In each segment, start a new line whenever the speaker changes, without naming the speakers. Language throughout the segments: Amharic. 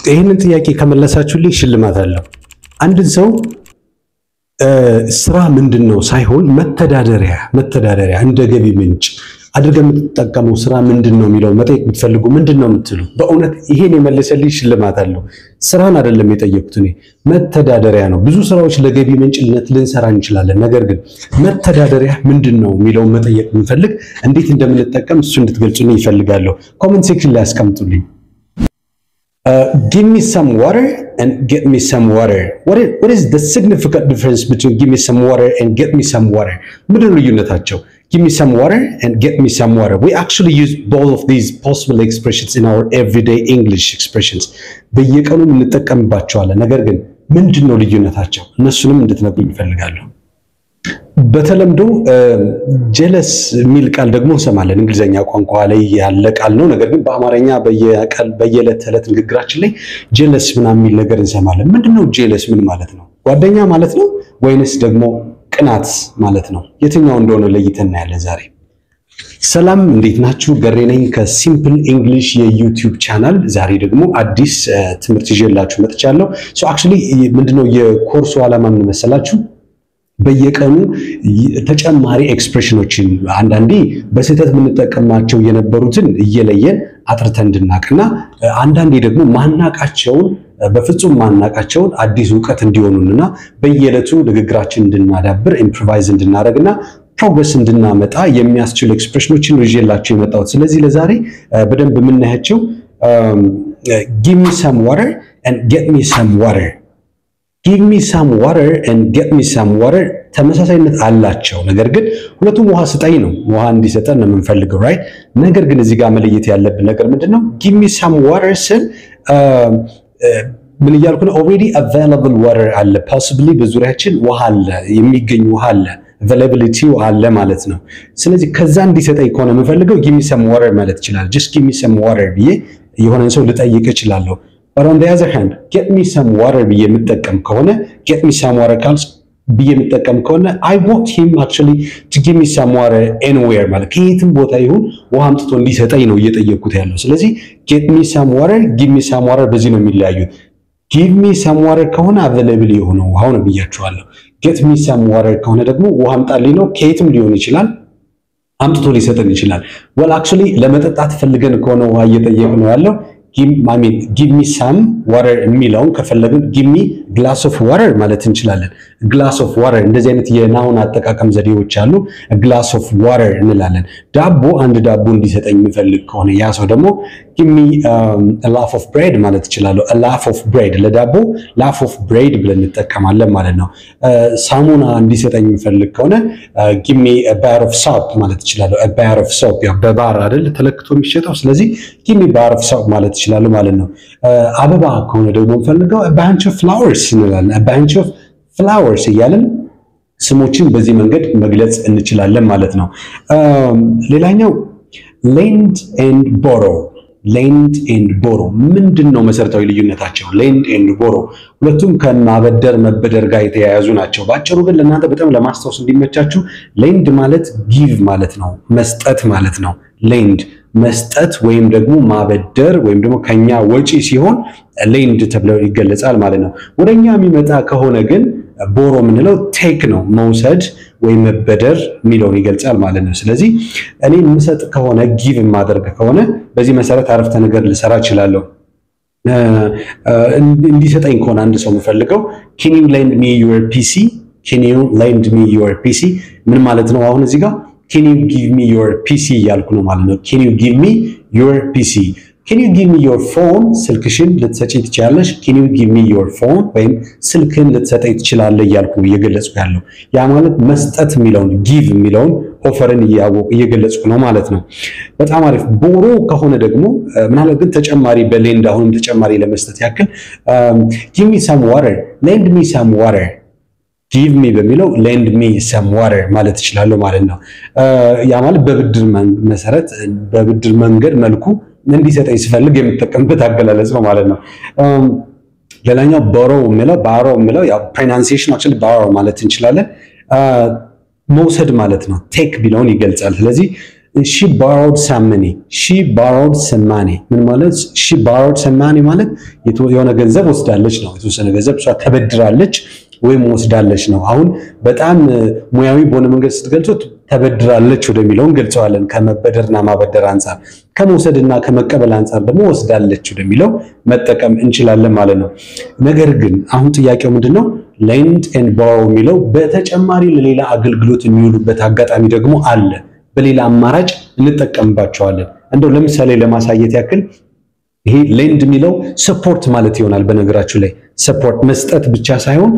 ይህንን ጥያቄ ከመለሳችሁልኝ ሽልማት አለው። አንድን ሰው ስራ ምንድን ነው ሳይሆን መተዳደሪያ መተዳደሪያ እንደ ገቢ ምንጭ አድርገህ የምትጠቀመው ስራ ምንድን ነው የሚለው መጠየቅ ብትፈልጉ ምንድን ነው የምትሉ? በእውነት ይሄን የመለሰልኝ ሽልማት አለው። ስራን አይደለም የጠየቁት እኔ መተዳደሪያ ነው። ብዙ ስራዎች ለገቢ ምንጭነት ልንሰራ እንችላለን። ነገር ግን መተዳደሪያ ምንድን ነው የሚለውን መጠየቅ ብንፈልግ እንዴት እንደምንጠቀም እሱ እንድትገልጹልኝ ይፈልጋለሁ። ኮመንት ሴክሽን ላይ አስቀምጡልኝ። give me some water and get me some water. What is, what is the significant difference between give me some water and get me some water? ምንድን ነው ልዩነታቸው? Give me some water and get me some water. We actually use both of these possible expressions in our everyday English expressions. በየቀኑ እንጠቀምባቸዋለን። ነገር ግን ምንድን ነው ልዩነታቸው? እነሱንም እንድትነግሩኝ እፈልጋለሁ። በተለምዶ ጀለስ የሚል ቃል ደግሞ እንሰማለን። እንግሊዝኛ ቋንቋ ላይ ያለ ቃል ነው። ነገር ግን በአማርኛ በየዕለት ተዕለት ንግግራችን ላይ ጀለስ ምናምን የሚል ነገር እንሰማለን። ምንድነው ጀለስ? ምን ማለት ነው? ጓደኛ ማለት ነው ወይንስ ደግሞ ቅናት ማለት ነው? የትኛው እንደሆነ ለይተን እናያለን ዛሬ። ሰላም እንዴት ናችሁ? ገሬ ነኝ ከሲምፕል እንግሊሽ የዩቲዩብ ቻናል። ዛሬ ደግሞ አዲስ ትምህርት ይዤላችሁ መጥቻለሁ። ሶ አክቹሊ ምንድነው የኮርሱ ዓላማ ምን መሰላችሁ? በየቀኑ ተጨማሪ ኤክስፕሬሽኖችን አንዳንዴ በስህተት የምንጠቀማቸው የነበሩትን እየለየን አጥርተን እንድናቅና አንዳንዴ ደግሞ ማናቃቸውን በፍጹም ማናቃቸውን አዲስ እውቀት እንዲሆኑንና በየዕለቱ ንግግራችን እንድናዳብር ኢምፕሮቫይዝ እንድናደርግና ፕሮግረስ እንድናመጣ የሚያስችሉ ኤክስፕሬሽኖችን ይዤላቸው የመጣሁት። ስለዚህ ለዛሬ በደንብ የምናያቸው ጊቭ ሚ ሰም ዋተር ኤንድ ጌት ሚ ሰም ዋተር ጊቭ ሚ ሳም ዋተር ኤንድ ጌት ሚ ሳም ዋተር ተመሳሳይነት አላቸው። ነገር ግን ሁለቱም ውሃ ስጠኝ ነው፣ ውሃ እንዲሰጠን ነው የምንፈልገው ራይት። ነገር ግን እዚህ ጋር መለየት ያለብን ነገር ምንድን ነው? ጊቭ ሚ ሳም ዋተር ስል ምን እያልኩ ነው? ኦልሬዲ አቫይላብል ዋተር አለ፣ ፖሲብሊ በዙሪያችን ውሃ አለ፣ የሚገኝ ውሃ አለ፣ አቫይላቢሊቲው አለ ማለት ነው። ስለዚህ ከዛ እንዲሰጠኝ ከሆነ የምፈልገው ጊቭ ሚ ሳም ዋተር ማለት ይችላል። ጀስት ጊቭ ሚ ሳም ዋተር ብዬ የሆነን ሰው ልጠይቅ እችላለሁ። but on the other hand get me some water ብዬ የምጠቀም ከሆነ get me some water ካልስ ብዬ የምጠቀም ከሆነ I want him actually to give me some water anywhere ማለት ከየትም ቦታ ይሁን ውሃ አምጥቶ እንዲሰጠኝ ነው እየጠየቅኩት ያለው። ስለዚህ get me some water give me some water በዚህ ነው የሚለያዩት። give me some water ከሆነ available የሆነ ውሃው ነው ብያቸዋለሁ። get me some water ከሆነ ደግሞ ውሃ አምጣልኝ ነው። ከየትም ሊሆን ይችላል አምጥቶ ሊሰጠን ይችላል። well actually ለመጠጣት ፈልገን ከሆነ ውሃ እየጠየቅ ነው ያለው ጊቭ ሚ ሳም ዋተር የሚለውን ከፈለግን ጊቭ ሚ ግላስ ኦፍ ዋተር ማለት እንችላለን። ግላስ ኦፍ ዋተር እንደዚህ አይነት የናውን አጠቃቀም ዘዴዎች አሉ። ግላስ ኦፍ ዋተር እንላለን። ዳቦ አንድ ዳቦ እንዲሰጠኝ የሚፈልግ ከሆነ ያ ሰው ደግሞ ጊቭ ሚ ላፍ ኦፍ ብሬድ ማለት እችላለሁ። ላፍ ኦፍ ብሬድ ለዳቦ ላፍ ኦፍ ብሬድ ብለን እንጠቀማለን ማለት ነው። ሳሙና እንዲሰጠኝ የሚፈልግ ከሆነ ጊቭ ሚ ባር ኦፍ ሶፕ ማለት እችላለሁ። ባር ኦፍ ሶፕ ያው በባር አይደል ተለክቶ የሚሸጠው። ስለዚህ ጊቭ ሚ ባር ኦፍ ሶፕ ማለት እችላለሁ ማለት ነው። አበባ ከሆነ ደግሞ የምፈልገው ባንች ኦፍ ፍላወርስ እንላለን። ባንች ኦፍ ፍላወርስ እያለን ስሞችን በዚህ መንገድ መግለጽ እንችላለን ማለት ነው። ሌላኛው ሌንድ ኤንድ ቦሮ ሌንድ ኤንድ ቦሮ ምንድን ነው መሰረታዊ ልዩነታቸው? ሌንድ ኤንድ ቦሮ ሁለቱም ከማበደር መበደር ጋር የተያያዙ ናቸው። በአጭሩ ግን ለእናንተ በጣም ለማስታወስ እንዲመቻችሁ ሌንድ ማለት ጊቭ ማለት ነው፣ መስጠት ማለት ነው። ሌንድ መስጠት ወይም ደግሞ ማበደር ወይም ደግሞ ከኛ ወጪ ሲሆን ሌንድ ተብለው ይገለጻል ማለት ነው። ወደኛ የሚመጣ ከሆነ ግን ቦሮ የምንለው ቴክ ነው፣ መውሰድ ወይም መበደር የሚለውን ይገልጻል ማለት ነው። ስለዚህ እኔ የምሰጥ ከሆነ ጊቭ የማደርግ ከሆነ በዚህ መሰረት አረፍተ ነገር ልሰራ እችላለሁ። እንዲሰጠኝ ከሆነ አንድ ሰው የምፈልገው ኬን ዩ ሌንድ ሚ ዩር ፒሲ፣ ኬን ዩ ሌንድ ሚ ዩር ፒሲ ምን ማለት ነው? አሁን እዚህ ጋር ኬን ዩ ጊቭ ሚ ዩር ፒሲ እያልኩ ነው ማለት ነው። ኬን ዩ ጊቭ ሚ ዩር ፒሲ ኬን ዩ ጊቭ ሚ ዮር ፎን ስልክሽን ልትሰጪኝ ትችላለሽ። ኬን ዩ ጊቭ ሚ ዮር ፎን ወይም ስልክን ልትሰጠኝ ትችላለህ እያልኩ እየገለጽኩ ያለው ያ ማለት መስጠት የሚለውን ጊቭ የሚለውን ኦፈርን እየገለጽኩ ነው ማለት ነው። በጣም አሪፍ። ቦሮ ከሆነ ደግሞ ምናልባት ግን ተጨማሪ በሌንድ አሁንም ተጨማሪ ለመስጠት ያክል ጊቭ ሚ ሳም ዋተር ሌንድ ሚ ሳም ዋተር ጊቭ ሚ በሚለው ሌንድ ሚ ሰም ዋተር ማለት እችላለሁ ማለት ነው። ያ ማለት በብድር መሰረት በብድር መንገድ መልኩ እንዲሰጠኝ ስፈልግ የምጠቀምበት አገላለጽ ነው ማለት ነው። ሌላኛው ቦሮ የሚለው ባሮ የሚለው ያው ፕሮናንሲዬሽን አክቹዋሊ ባሮ ማለት እንችላለን። መውሰድ ማለት ነው። ቴክ ቢለውን ይገልጻል። ስለዚህ ሺ ባሮድ ሳመኒ ሺ ባሮድ ሰማኒ ምን ማለት ሺ ባሮድ ሰማኒ ማለት የሆነ ገንዘብ ወስዳለች ነው። የተወሰነ ገንዘብ እሷ ተበድራለች ወይም ወስዳለች ነው። አሁን በጣም ሙያዊ በሆነ መንገድ ስትገልጹት ተበድራለች ወደሚለው እንገልጸዋለን። ከመበደርና ማበደር አንጻር፣ ከመውሰድና ከመቀበል አንጻር ደግሞ ወስዳለች ወደሚለው መጠቀም እንችላለን ማለት ነው። ነገር ግን አሁን ጥያቄው ምንድን ነው? ሌንድ ኤንድ ቦሮ የሚለው በተጨማሪ ለሌላ አገልግሎት የሚውሉበት አጋጣሚ ደግሞ አለ። በሌላ አማራጭ እንጠቀምባቸዋለን። እንደው ለምሳሌ ለማሳየት ያክል ይሄ ሌንድ የሚለው ሰፖርት ማለት ይሆናል። በነገራችሁ ላይ ሰፖርት መስጠት ብቻ ሳይሆን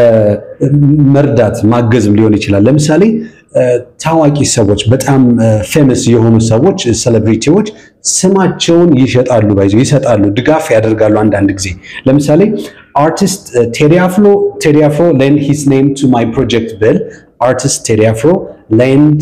መርዳት ማገዝም ሊሆን ይችላል። ለምሳሌ ታዋቂ ሰዎች በጣም ፌመስ የሆኑ ሰዎች ሴሌብሪቲዎች ስማቸውን ይሸጣሉ፣ ባይዞ ይሰጣሉ፣ ድጋፍ ያደርጋሉ። አንዳንድ ጊዜ ለምሳሌ አርቲስት ቴዲ አፍሮ ቴዲ አፍሮ ሌንድ ሂዝ ኔም ቱ ማይ ፕሮጀክት ብል አርቲስት ቴዲ አፍሮ ሌንድ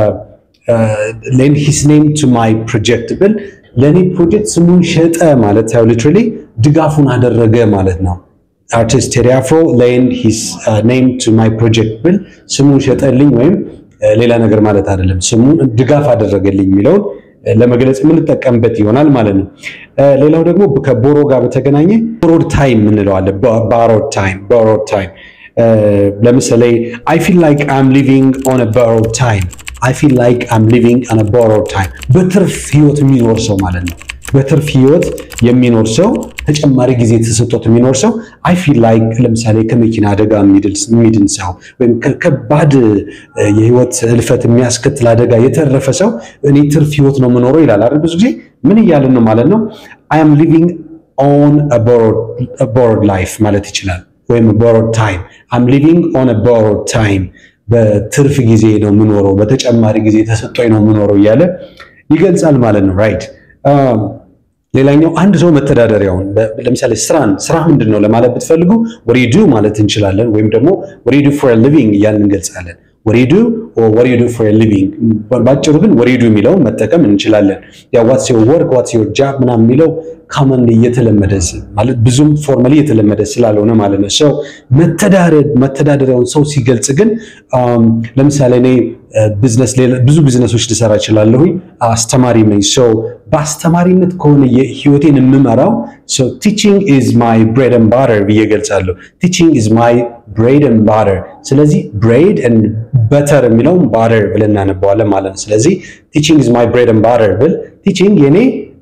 ሌንድ ሂዝ ኔም ቱ ማይ ፕሮጀክት ብል ለእኔ ፕሮጀክት ስሙን ሸጠ ማለት ያው ሊትራሊ ድጋፉን አደረገ ማለት ነው። አርቲስት ቴዲ አፍሮ ሌንድ ሂዝ ኔም ቱ ማይ ፕሮጀክት ብል ስሙን ሸጠልኝ ወይም ሌላ ነገር ማለት አይደለም። ስሙን ድጋፍ አደረገልኝ የሚለውን ለመግለጽ የምንጠቀምበት ይሆናል ማለት ነው። ሌላው ደግሞ ከቦሮ ጋር በተገናኘ ቦሮድ ታይም እንለዋለን። ባሮድ ታይም ቦሮድ ታይም ለምሳሌ አይ ፊል ላይክ አም ሊቪንግ ኦን ቦሮድ ታይም አይ ፊል ላይክ አም ሊቪንግ ኦን ቦሮድ ታይም በትርፍ ህይወት የሚኖር ሰው ማለት ነው። በትርፍ ህይወት የሚኖር ሰው ተጨማሪ ጊዜ ተሰጥቶት የሚኖር ሰው አይ ፊል ላይክ ለምሳሌ ከመኪና አደጋ የሚድን ሰው ወይም ከባድ የህይወት እልፈት የሚያስከትል አደጋ የተረፈ ሰው እኔ ትርፍ ህይወት ነው የምኖረው ይላል አይደል? ብዙ ጊዜ ምን እያልን ነው ማለት ነው? አይ አም ሊቪንግ ኦን ቦሮድ ላይፍ ማለት ይችላል። ወይም ቦሮድ ታይም አም ሊቪንግ ኦን ቦሮድ ታይም በትርፍ ጊዜ ነው የምኖረው፣ በተጨማሪ ጊዜ ተሰጥቶኝ ነው የምኖረው እያለ ይገልጻል ማለት ነው። ራይት ሌላኛው አንድ ሰው መተዳደሪያውን ለምሳሌ ስራን ስራ ምንድን ነው ለማለት ብትፈልጉ ወሪዱ ማለት እንችላለን። ወይም ደግሞ ወሪዱ ፎር ሊቪንግ እያልን እንገልጻለን። ወሪዱ ወሪዱ ፎር ሊቪንግ ባጭሩ ግን ወሪዱ የሚለውን መጠቀም እንችላለን። ያ ዋትስ ዮር ወርክ ዋትስ ዮር ጃብ ምናምን የሚለው ካመን እየተለመደ ማለት ብዙም ፎርማሊ እየተለመደ ስላልሆነ ማለት ነው። ሰው መተዳደሪያውን ሰው ሲገልጽ ግን ለምሳሌ እኔ ቢዝነስ ብዙ ቢዝነሶች ልሰራ እችላለሁኝ። አስተማሪ ነኝ። ሰው በአስተማሪነት ከሆነ ህይወቴን የምመራው ሰው ቲቺንግ ኢዝ ማይ ብሬድ ኤንድ ባተር ብዬ ገልጻለሁ። ቲቺንግ ኢዝ ማይ ብሬድ ኤንድ ባተር። ስለዚህ ብሬድ ኤንድ በተር የሚለውን ባተር ብለን እናነባዋለን ማለት ነው። ስለዚህ ቲቺንግ ኢዝ ማይ ብሬድ ኤንድ ባተር ብል ቲቺንግ የኔ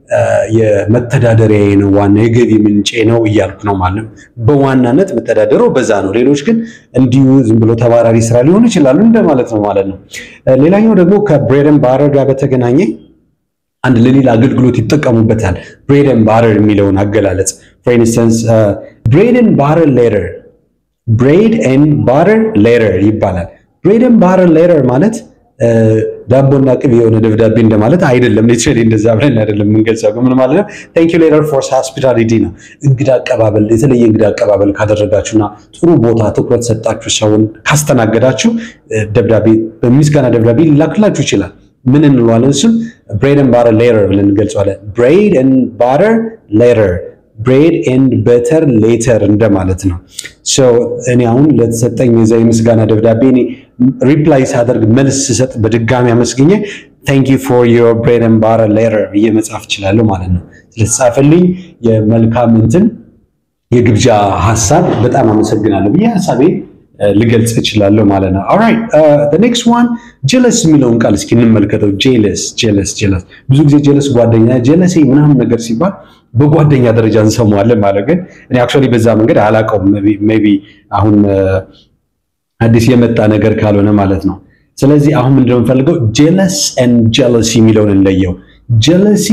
የመተዳደሪያ ነው፣ ዋና የገቢ ምንጬ ነው እያልኩ ነው ማለት ነው። በዋናነት መተዳደረው በዛ ነው። ሌሎች ግን እንዲሁ ዝም ብሎ ተባራሪ ስራ ሊሆኑ ይችላሉ እንደማለት ነው ማለት ነው። ሌላኛው ደግሞ ከብሬድ ኤንድ ባተር ጋር በተገናኘ አንድ ለሌላ አገልግሎት ይጠቀሙበታል። ብሬድ ኤንድ ባተር የሚለውን አገላለጽ ፎር ኢንስተንስ ብሬድ ኤንድ ባተር ሌተር ብሬድ ኤንድ ባተር ሌተር ይባላል። ብሬድ ኤንድ ባተር ሌተር ማለት ዳቦና ቅቤ የሆነ ደብዳቤ እንደማለት አይደለም። ሊትራሊ እንደዛ ብለን አይደለም የምንገልጸው። ምን ማለት ነው? ቴንክ ዩ ሌተር ፎር ሆስፒታሊቲ ነው። እንግዳ አቀባበል፣ የተለየ እንግዳ አቀባበል ካደረጋችሁና ጥሩ ቦታ ትኩረት ሰጣችሁ ሰውን ካስተናገዳችሁ ደብዳቤ በምስጋና ደብዳቤ ሊላክላችሁ ይችላል። ምን እንለዋለን? እሱም ብሬድ ኤንድ ባተር ሌተር ብለን እንገልጸዋለን። ብሬድ ኤንድ ባተር ሌተር ብሬድ ኤንድ በተር ሌተር እንደማለት ነው። እኔ አሁን ለተሰጠኝ የዛ የምስጋና ደብዳቤ እኔ ሪፕላይ ሳደርግ መልስ ስሰጥ በድጋሚ አመስግኘ ታንክ ዩ ፎር ዮር ብሬድ ኤንድ ባተር ሌተር ብዬ መጻፍ እችላለሁ ማለት ነው። ስለተጻፈልኝ የመልካም እንትን የግብዣ ሀሳብ በጣም አመሰግናለሁ ብዬ ሀሳቤ ልገልጽ እችላለሁ ማለት ነው። ኦልራይት ኔክስት ዋን ጀለስ የሚለውን ቃል እስኪ እንመልከተው። ጀለስ ጀለስ ጀለስ ብዙ ጊዜ ጀለስ ጓደኛ ጀለሴ ምናምን ነገር ሲባል በጓደኛ ደረጃ እንሰማዋለን ማለት ግን እኔ አክቹዋሊ በዛ መንገድ አላውቀውም። ሜይ ቢ አሁን አዲስ የመጣ ነገር ካልሆነ ማለት ነው። ስለዚህ አሁን ምንድነው የምፈልገው ጀለስ ኤንድ ጀለሲ የሚለውን እንለየው። ጀለሲ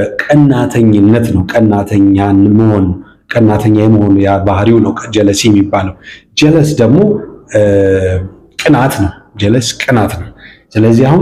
ቀናተኝነት ነው። ቀናተኛን መሆን ቀናተኛ የመሆን ያ ባህሪው ነው ጀለሲ የሚባለው። ጀለስ ደግሞ ቅናት ነው። ጀለስ ቅናት ነው። ስለዚህ አሁን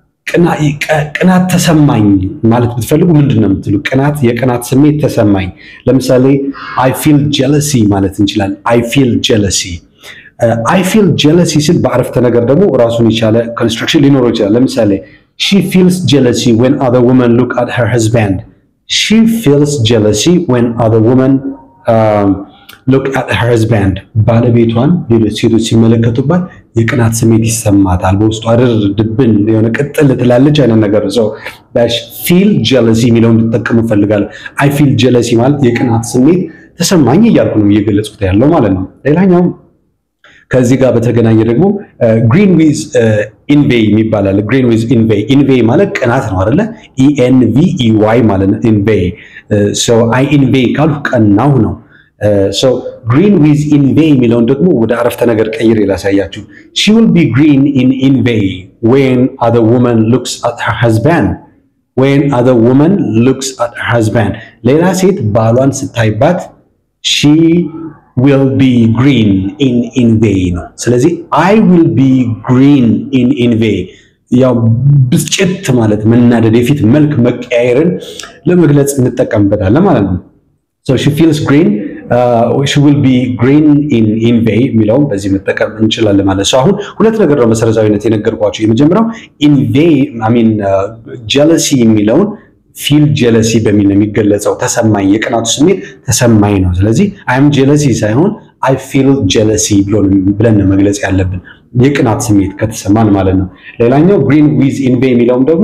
ቅናት ተሰማኝ ማለት ብትፈልጉ ምንድን ነው የምትሉ? ቅናት የቅናት ስሜት ተሰማኝ። ለምሳሌ አይ ፊል ጀለሲ ማለት እንችላለን። አይ ፊል ጀለሲ አይ ፊል ጀለሲ ሲል በአረፍተ ነገር ደግሞ ራሱን የቻለ ኮንስትራክሽን ሊኖረው ይችላል። ለምሳሌ ሺ ፊልስ ጀለሲ ዌን አዘር ውመን ሉክ አት ሄር ሀዝባንድ ሺ ፊልስ ጀለሲ ዌን አዘር ውመን ሎክ አት ሄር ሀዝባንድ ባለቤቷን ሌሎች ሴቶች ሲመለከቱባት የቅናት ስሜት ይሰማታል። በውስጡ አድር ድብን የሆነ ቅጥል ትላለች አይነት ነገር ሰው ፊል ጀለሲ የሚለውን እንድጠቀሙ እፈልጋለሁ። አይ ፊል ጀለሲ ማለት የቅናት ስሜት ተሰማኝ እያልኩ ነው እየገለጽኩት ያለው ማለት ነው። ሌላኛው ከዚህ ጋር በተገናኘ ደግሞ ግሪን ዊዝ ኢንቬይ የሚባላል። ግሪን ዊዝ ኢንቬይ ኢንቬይ ማለት ቅናት ነው አይደለ? ኢኤንቪ ኢዋይ ማለት ነው። ኢንቬይ ሶ አይ ኢንቬይ ካልኩ ቀናሁ ነው። ሶ ግሪን ዊዝ ኢንቬይ የሚለውን ደግሞ ወደ አረፍተ ነገር ቀይሬ ላሳያችሁ። ሺ ዊል ቢ ግሪን ኢን ኢንቬይ ዌን አዘር ውመን ሉክስ አት ሄር ሀዝባንድ ዌን አዘር ውመን ሉክስ አት ሄር ሀዝባንድ ሌላ ሴት ባሏን ስታይባት ሺ ዊል ቢ ግሪን ኢን ኢንቬይ ነው። ስለዚህ አይ ዊል ቢ ግሪን ኢን ኢንቬይ ያው ብስጭት ማለት መናደድ፣ የፊት መልክ መቀያየርን ለመግለጽ እንጠቀምበታለን ማለት ነው። ሶ ሺ ፊልስ ግሪን ሺ ዊል ቢ ግሪን ኢን ኢንቬይ የሚለውም በዚህ መጠቀም እንችላለን ማለት ነው። አሁን ሁለት ነገር ነው መሰረታዊነት የነገርኳቸው። የመጀመሪያው ኢንቬይ አይ ሚን ጀለሲ የሚለውን ፊል ጀለሲ በሚል ነው የሚገለጸው። ተሰማኝ የቅናቱ ስሜት ተሰማኝ ነው። ስለዚህ አይም ጀለሲ ሳይሆን አይ ፊል ጀለሲ ብለን ነው መግለጽ ያለብን የቅናት ስሜት ከተሰማን ማለት ነው። ሌላኛው ግሪን ዊዝ ኢንቬይ የሚለውም ደግሞ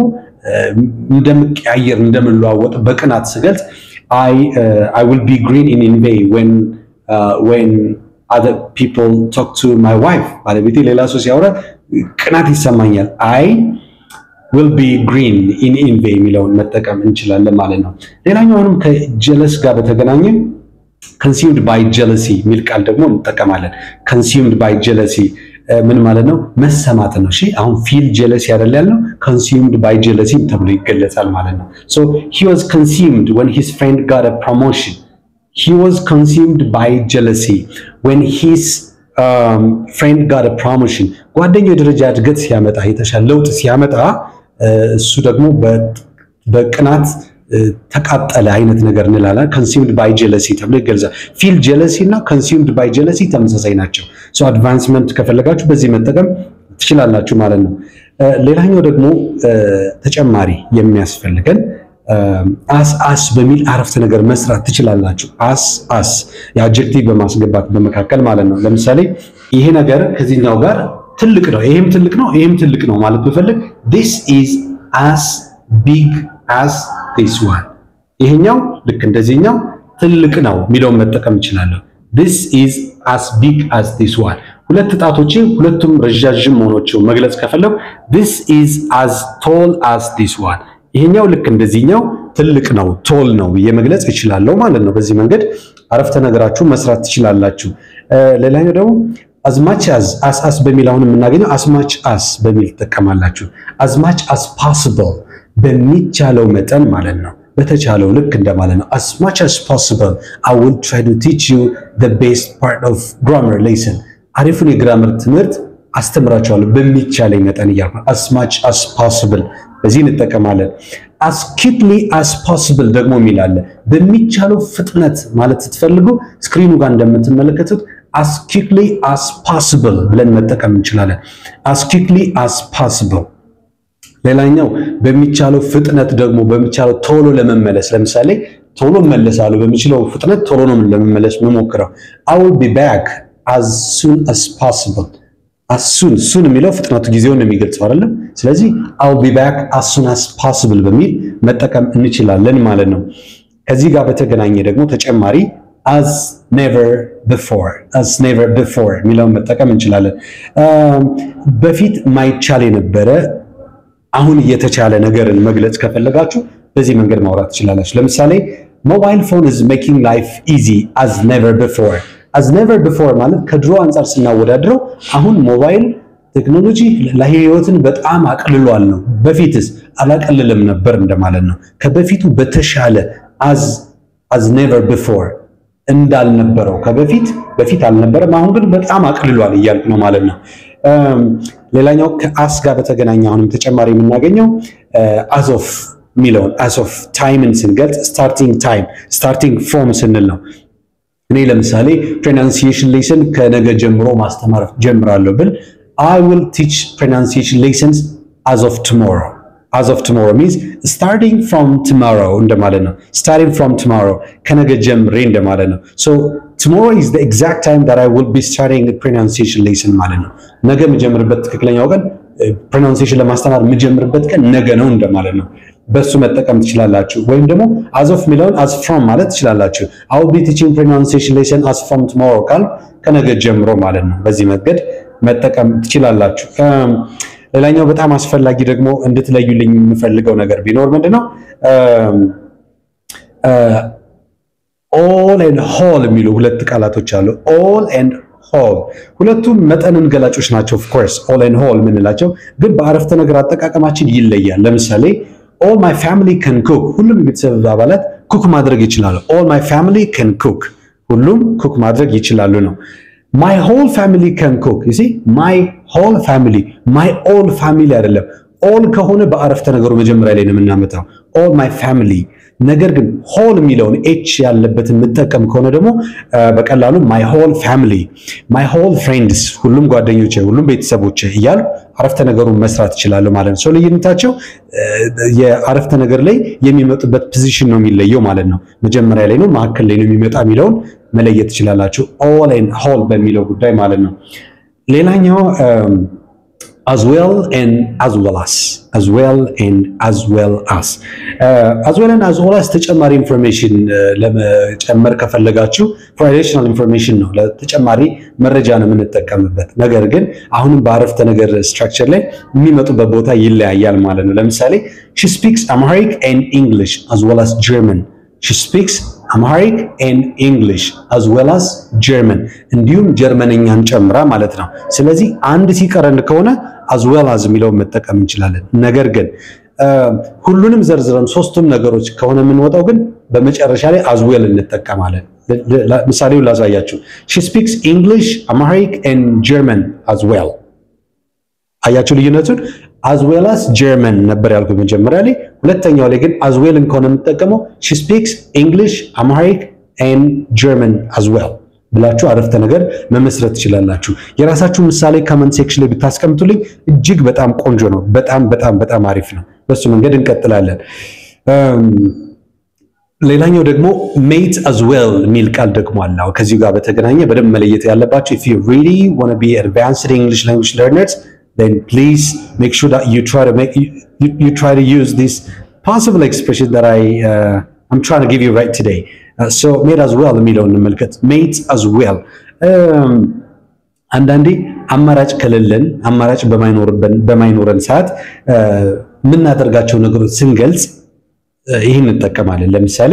እንደምቀያየር እንደምለዋወጥ በቅናት ስገልጽ አይ ዊል ቢ ግሪን ኢን ኢንቬይ ዌን other people talk to my wife ባለቤቴ ሌላ ሰው ሲያወራ ቅናት ይሰማኛል አይ will be green in ኢንቬይ የሚለውን መጠቀም እንችላለን ማለት ነው። ሌላኛውንም ከጀለስ ጋር በተገናኘ consumed by jealousy የሚል ቃል ደግሞ እንጠቀማለን። consumed by jealousy ምን ማለት ነው? መሰማት ነው። እሺ አሁን ፊል jealousy አይደል ያልነው consumed by jealousy ተብሎ ይገለጻል ማለት ነው። so he was consumed when his friend got a promotion he was consumed by jealousy when his um, friend got a promotion ጓደኛው የደረጃ እድገት ሲያመጣ የተሻለ ለውጥ ሲያመጣ እሱ ደግሞ በቅናት ተቃጠለ አይነት ነገር እንላለን። ኮንሱምድ ባይ ጀለሲ ተብሎ ይገልጻል። ፊል ጀለሲ እና ኮንሱምድ ባይ ጀለሲ ተመሳሳይ ናቸው። ሶ አድቫንስመንት ከፈለጋችሁ በዚህ መጠቀም ትችላላችሁ ማለት ነው። ሌላኛው ደግሞ ተጨማሪ የሚያስፈልገን አስ አስ በሚል አረፍተ ነገር መስራት ትችላላችሁ። አስ አስ የአጀክቲቭ በማስገባት በመካከል ማለት ነው። ለምሳሌ ይሄ ነገር ከዚህኛው ጋር ትልቅ ነው፣ ይሄም ትልቅ ነው፣ ይሄም ትልቅ ነው ማለት ብፈልግ this is as big as this one ይሄኛው ልክ እንደዚህኛው ትልቅ ነው የሚለውን መጠቀም እችላለሁ። this is as big as this one ሁለት ጣቶቼ ሁለቱም ረዣዥም መሆናቸው መግለጽ ከፈለጉ this is as tall as this one ይሄኛው ልክ እንደዚህኛው ትልቅ ነው ቶል ነው ብዬ መግለጽ እችላለሁ ማለት ነው። በዚህ መንገድ አረፍተ ነገራችሁ መስራት ትችላላችሁ። ሌላኛው ደግሞ አዝማች አዝ አስ አስ በሚል አሁን የምናገኘው አስማች አስ በሚል ትጠቀማላችሁ። አዝማች አስ ፓስብል በሚቻለው መጠን ማለት ነው። በተቻለው ልክ እንደማለት ነው። as much as possible I will try to teach you the best part of grammar lesson አሪፉን የግራመር ትምህርት አስተምራቸዋለሁ በሚቻለኝ መጠን እያልኩ as much as possible በዚህ እንጠቀማለን። as quickly as possible ደግሞ የሚል አለ። በሚቻለው ፍጥነት ማለት ስትፈልጉ ስክሪኑ ጋር እንደምትመለከቱት as quickly as possible ብለን መጠቀም እንችላለን። as quickly as possible ሌላኛው በሚቻለው ፍጥነት ደግሞ በሚቻለው ቶሎ ለመመለስ ለምሳሌ ቶሎ እመለሳለሁ በሚችለው ፍጥነት ቶሎ ነው ለመመለስ የምሞክረው I will be back as soon as possible as soon soon የሚለው ፍጥነቱ ጊዜውን ነው የሚገልጸው አይደለም ስለዚህ I will be back as soon as possible በሚል መጠቀም እንችላለን ማለት ነው ከዚህ ጋር በተገናኘ ደግሞ ተጨማሪ as never before as never before የሚለውን መጠቀም እንችላለን በፊት ማይቻል የነበረ አሁን እየተቻለ ነገርን መግለጽ ከፈለጋችሁ በዚህ መንገድ ማውራት ትችላላችሁ። ለምሳሌ ሞባይል ፎን is making life easy as never before as never before ማለት ከድሮ አንጻር ስናወዳድረው አሁን ሞባይል ቴክኖሎጂ ለህይወትን በጣም አቅልሏል ነው። በፊትስ አላቀልልም ነበር እንደማለት ነው። ከበፊቱ በተሻለ as as never before እንዳልነበረው ከበፊት በፊት አልነበረም፣ አሁን ግን በጣም አቅልሏል እያልኩ ነው ማለት ነው። ሌላኛው ከአስ ጋር በተገናኘ አሁንም ተጨማሪ የምናገኘው አዝ ኦፍ የሚለውን አዝ ኦፍ ታይምን ስንገልጽ ስታርቲንግ ታይም ስታርቲንግ ፍሮም ስንል ነው። እኔ ለምሳሌ ፕሮናንሲዬሽን ሌሰን ከነገ ጀምሮ ማስተማር ጀምራለሁ ብል አይ ዊል ቲች ፕሮናንሲዬሽን ሌሰንስ አዝ ኦፍ ቱሞሮ as of tomorrow means starting from tomorrow እንደማለት ነው። starting from tomorrow ከነገ ጀምሬ እንደማለት ነው። so tomorrow is the exact time that I will be starting the pronunciation lesson ማለት ነው። ነገ የምጀምርበት ትክክለኛው ቀን ፕሮናንሲዬሽን ለማስተማር የምጀምርበት ቀን ነገ ነው እንደማለት ነው። በሱ መጠቀም ትችላላችሁ። ወይም ደግሞ as of የሚለውን as from ማለት ትችላላችሁ። I will be teaching pronunciation lesson as from tomorrow ካል ከነገ ጀምሮ ማለት ነው። በዚህ መንገድ መጠቀም ትችላላችሁ። ሌላኛው በጣም አስፈላጊ ደግሞ እንድትለዩልኝ የምፈልገው ነገር ቢኖር ምንድነው ኦል ኤንድ ሆል የሚሉ ሁለት ቃላቶች አሉ። ኦል ኤንድ ሆል ሁለቱም መጠንን ገላጮች ናቸው። ኦፍ ኮርስ ኦል ኤንድ ሆል የምንላቸው ግን በአረፍተ ነገር አጠቃቀማችን ይለያል። ለምሳሌ ኦል ማይ ፋሚሊ ከን ኩክ፣ ሁሉም የቤተሰብ አባላት ኩክ ማድረግ ይችላሉ። ኦል ማይ ፋሚሊ ከን ኩክ፣ ሁሉም ኩክ ማድረግ ይችላሉ ነው። ማይ ሆል ፋሚሊ ከን ኩክ ዩ ሲ ማይ ሆል ፋሚሊ ማይ ኦል ፋሚሊ አይደለም። ኦል ከሆነ በአረፍተ ነገሩ መጀመሪያ ላይ ነው የምናመጣው ኦል ማይ ፋሚሊ። ነገር ግን ሆል የሚለውን ኤች ያለበትን የምጠቀም ከሆነ ደግሞ በቀላሉ ማይ ሆል ፋሚሊ፣ ማይ ሆል ፍሬንድስ፣ ሁሉም ጓደኞቼ፣ ሁሉም ቤተሰቦቼ እያሉ አረፍተ ነገሩን መስራት ይችላሉ ማለት ነው። ሰው ልዩነታቸው የአረፍተ ነገር ላይ የሚመጡበት ፖዚሽን ነው የሚለየው ማለት ነው። መጀመሪያ ላይ ነው መካከል ላይ ነው የሚመጣ የሚለውን መለየት ትችላላችሁ። ኦል ኤንድ ሆል በሚለው ጉዳይ ማለት ነው። ሌላኛው as well and as well as as well and as well as as well and as well as ተጨማሪ ኢንፎርሜሽን ለመጨመር ከፈለጋችሁ for additional information ነው ለተጨማሪ መረጃ ነው የምንጠቀምበት። ነገር ግን አሁንም በአረፍተ ነገር ስትራክቸር ላይ የሚመጡበት ቦታ ይለያያል ማለት ነው። ለምሳሌ she speaks Amharic and English as well as German she speaks Amharic and English as well as German እንዲሁም ጀርመንኛን ጨምራ ማለት ነው። ስለዚህ አንድ ሲቀረን ከሆነ as well as የሚለውን መጠቀም እንችላለን። ነገር ግን ሁሉንም ዘርዝረን ሶስቱም ነገሮች ከሆነ የምንወጣው ግን በመጨረሻ ላይ as well እንጠቀማለን። ምሳሌውን ላሳያችሁ። she speaks English, Amharic and German as well አያችሁ ልዩነቱን። as well as German ነበር ያልኩት መጀመሪያ ላይ። ሁለተኛው ላይ ግን as well ከሆነ የምንጠቀመው she speaks English, Amharic and German as well ብላችሁ አረፍተ ነገር መመስረት ትችላላችሁ። የራሳችሁ ምሳሌ ከመንት ሴክሽን ላይ ብታስቀምጡልኝ እጅግ በጣም ቆንጆ ነው። በጣም በጣም በጣም አሪፍ ነው። በሱ መንገድ እንቀጥላለን። ሌላኛው ደግሞ ሜት as well የሚል ቃል ደግሞ አለ። ከዚሁ ጋር በተገናኘ በደንብ መለየት ያለባቸው if you really want to be advanced English language learners then please make sure that you try to make you, you, you try to use this possible expression that I uh, I'm trying to give you right today. Uh, so mate as well የሚለውን እንመልከት። mate as well አንዳንዴ አማራጭ ከሌለን አማራጭ በማይኖረን ሰዓት የምናደርጋቸው ነገሮች ስንገልጽ ይህን እንጠቀማለን። ለምሳሌ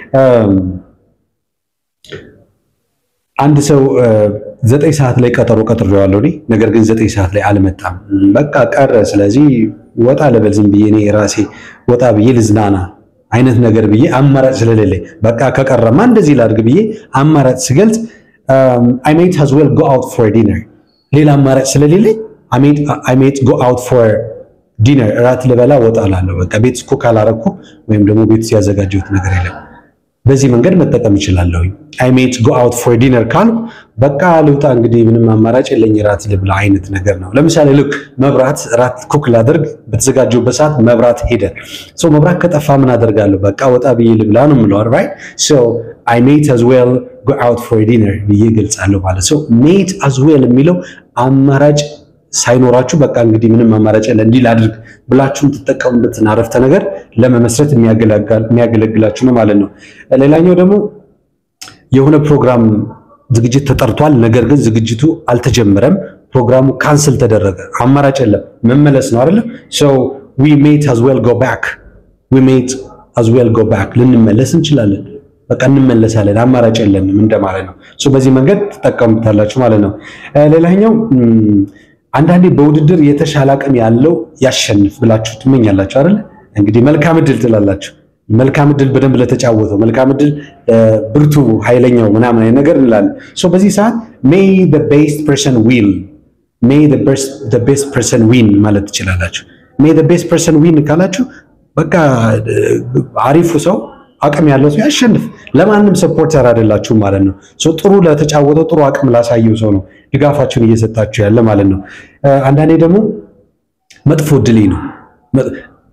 አንድ ሰው ዘጠኝ ሰዓት ላይ ቀጠሮ ቀጥሬዋለሁ እኔ ነገር ግን ዘጠኝ ሰዓት ላይ አልመጣም። በቃ ቀረ። ስለዚህ ወጣ ልበል ዝም ብዬ እኔ ራሴ ወጣ ብዬ ልዝናና አይነት ነገር ብዬ አማራጭ ስለሌለኝ በቃ ከቀረማ እንደዚህ ላድርግ ብዬ አማራጭ ስገልጽ I might as well go out for dinner ሌላ አማራጭ ስለሌለኝ I might go out for dinner እራት ልበላ ወጣ እላለሁ። በቃ ቤት እኮ ካላረኩ ወይም ደግሞ ቤት ያዘጋጀሁት ነገር የለም። በዚህ መንገድ መጠቀም እችላለሁ። I might go out for dinner ካልኩ በቃ ልውጣ እንግዲህ ምንም አማራጭ የለኝ ራት ልብላ አይነት ነገር ነው። ለምሳሌ ልክ መብራት ራት ኩክ ላደርግ በተዘጋጀሁበት ሰዓት መብራት ሄደ። ሶ መብራት ከጠፋ ምን አደርጋለሁ? በቃ ወጣ ብዬ ልብላ ነው የምለው right so I might as well go out for dinner ብዬ ገልጻለሁ ማለት ነው። might as well የሚለው አማራጭ ሳይኖራችሁ በቃ እንግዲህ ምንም አማራጭ የለ እንዲህ ላድርግ ብላችሁ የምትጠቀሙበትን አረፍተ ነገር ለመመስረት የሚያገለግላችሁ ነው ማለት ነው። ሌላኛው ደግሞ የሆነ ፕሮግራም ዝግጅት ተጠርቷል፣ ነገር ግን ዝግጅቱ አልተጀመረም። ፕሮግራሙ ካንስል ተደረገ። አማራጭ የለም፣ መመለስ ነው አይደለም? so we might as well go back we might as well go back ልንመለስ እንችላለን። በቃ እንመለሳለን፣ አማራጭ የለንም እንደማለት ነው። so በዚህ መንገድ ትጠቀሙታላችሁ ማለት ነው። ሌላኛው አንዳንዴ በውድድር የተሻለ አቅም ያለው ያሸንፍ ብላችሁ ትመኛላችሁ አይደል? እንግዲህ መልካም እድል ትላላችሁ። መልካም እድል በደንብ ለተጫወተው መልካም እድል ብርቱ ኃይለኛው ምናምን አይነት ነገር እንላለን። ሶ በዚህ ሰዓት ሜይ the best person win ሜይ the best person win ማለት ትችላላችሁ። ሜይ the best person win ካላችሁ በቃ አሪፉ ሰው አቅም ያለው ሰው ያሸንፍ። ለማንም ሰፖርተር አይደላችሁም ማለት ነው። ሶ ጥሩ ለተጫወተው ጥሩ አቅም ላሳየው ሰው ነው ድጋፋችሁን እየሰጣችሁ ያለ ማለት ነው። አንዳንዴ ደግሞ መጥፎ እድሌ ነው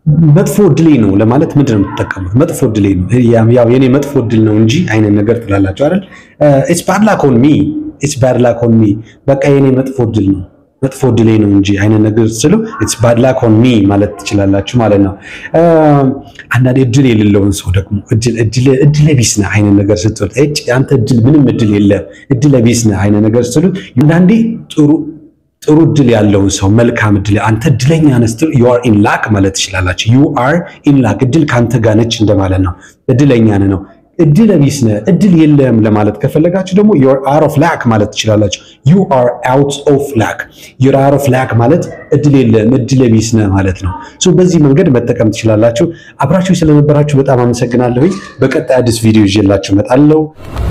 መጥፎ እድሌ ነው ለማለት ምንድን ነው የምትጠቀሙት? መጥፎ እድሌ ነው ያው የኔ መጥፎ እድል ነው እንጂ አይነት ነገር ትላላችሁ አይደል? ኢትስ ባድ ላክ ኦን ሚ ኢትስ ባድ ላክ ኦን ሚ በቃ የኔ መጥፎ እድል ነው መጥፎ እድሌ ነው እንጂ አይነት ነገር ስሉ ኢትስ ባድ ላክ ኦን ሚ ማለት ትችላላችሁ ማለት ነው። አንዳንዴ እድል የሌለውን ሰው ደግሞ እድለ ቢስ ነህ አይነት ነገር ስትል አንተ እድል ምንም እድል የለም እድለ ቢስ ነህ አይነት ነገር ስትሉ አንዳንዴ ጥሩ ጥሩ እድል ያለውን ሰው መልካም እድል አንተ እድለኛ ነህ ስትሉ ዩ አር ኢን ላክ ማለት ትችላላችሁ። ዩ አር ኢን ላክ እድል ከአንተ ጋር ነች እንደማለት ነው። እድለኛ ነህ ነው። እድለ ቢስ ነህ እድል የለም ለማለት ከፈለጋችሁ ደግሞ ዩ አር አውት ኦፍ ላክ ማለት ትችላላችሁ። ዩ አር አውት ኦፍ ላክ ዩ አር አውት ኦፍ ላክ ማለት እድል የለም እድለ ቢስ ነህ ማለት ነው። ሶ በዚህ መንገድ መጠቀም ትችላላችሁ። አብራችሁ ስለነበራችሁ በጣም አመሰግናለሁኝ። በቀጣይ አዲስ ቪዲዮ ይዤላችሁ እመጣለሁ።